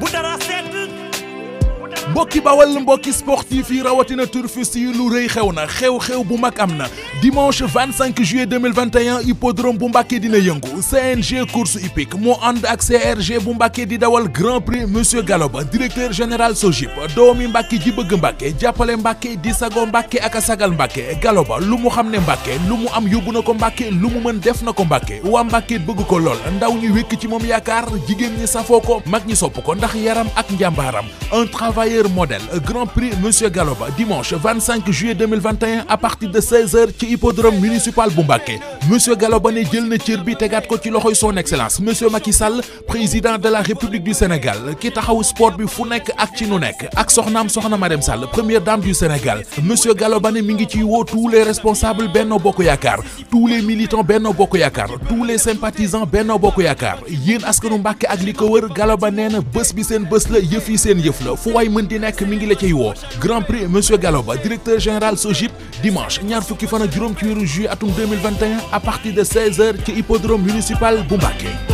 dara sedd mbokki bawal mbokki sportif yi rawatina turfiste yi lu rëy xew na xew-xew bu mag am na dimanche 25 juillet 2021 hippodrome bu Mbàkke dina yëngu CNG course hippique moo ànd ak CRG bu Mbàkke di dawal grand prix monsieur Galoba directeur général Sogip doomi Mbàkke ji bëgg Mbàkke jàppale Mbàkke di sago Mbàkke ak a sagal Mbàkke Galoba lu mu xam ne Mbàkke lu mu am yóbbu na ko Mbàkke lu mu mën def na ko Mbàkke waa Mbàkke bëgg ko lool ndaw ñi wékk ci moom yaakaar jigéen ñi safoo ko mag ñi sopp ko ndax yaram ak njàmbaaram un travailleur modèle Grand Prix Monsieur Galoba dimanche 25 juillet 2021 à partir de 16h ci hippodrome municipal bu Mbacké Monsieur Galoba ne jël na cër bi tegaat ko ci loxoy son excellence Monsieur Macky Sall président de la République du Sénégal ki taxaw sport bi fu nekk ak ci nu nekk ak soxnaam soxna Marème Sall première dame du Sénégal Monsieur Galoba ne mi ngi ci woo tous les responsables Benno Bokk Yaakaar tous les militants Benno Bokk Yaakaar tous les sympathisants Benno Bokk Yaakaar yéen askanu Mbacké ak li ko wër Galoba nee na bés bi seen bés la yëf yi seen yëf la fu waay mën di nekk mi ngi la cay woo Grand Prix Monsieur Galoba directeur général Sogip dimanche ñaar fukki fan ak juróom ci weeru juillet atum 2021 à partir de 16h ci hippodrome municipal bu Mbacké